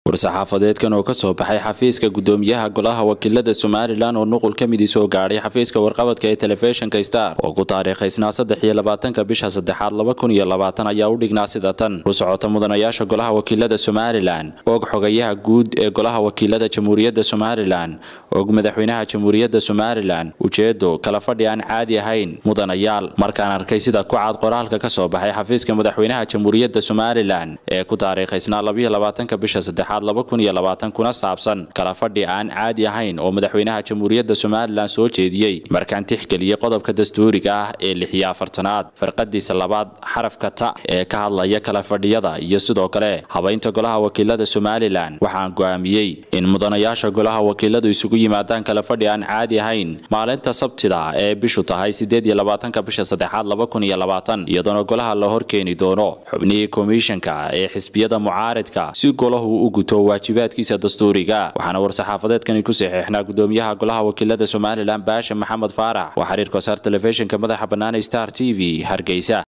war-saxaafadeedkan oo kasoo baxay xafiiska gudoomiyaha golaha wakiilada somalilan oo nuqul ka midii soo gaadhay xafiiska warqabadka ee telefishinka star oo ku taariikhaysnaa saddex iyo labaatanka bisha saddexaad laba kun iyo labaatan ayaa u dhignaa sida tan u socota mudanayaasha golaha wakiilada somalilan og xogayaha guud ee golaha wakiilada jamhuuriyadda somalilan og madaxweynaha jamhuuriyadda somalilan ujeedo kala fadhi aan caadi ahayn mudanayaal markaan arkay sida ku cad qoraalka kasoo baxay xafiiska madaxweynaha jamhuuriyadda somalilan ee ku taariikhaysnaa labiyo labaatanka bisha saddexaad laba kun iyo labaatan kuna saabsan kala fadhi aan caadi ahayn oo madaxweynaha jamhuuriyadda somalilan soo jeediyey markaan tixgeliyey qodobka dastuuriga ah ee lixiyo afartanaad farqadiisa labaad xarafka ta ee ka hadlaya kala fadhiyada iyo sidoo kale habaynta golaha wakiilada somalilan waxaan go'aamiyey in mudanayaasha golaha wakiiladu isugu yimaadaan kala fadhi aan caadi ahayn maalinta sabtida ee bishu tahay sideed iyo labaatanka bisha saddexaad laba kun iyo labaatan iyadoona golaha la horkeeni doono xubnihii komishanka ee xisbiyada mucaaridka si golahu u guto waajibaadkiisa dastuuriga waxaana war-saxaafadeedkani ku saxiixnaa gudoomiyaha golaha wakiilada somalilan baasha maxamed faarax waa xiriirka wasaar telefishinka madaxa bannaan star t v hargeysa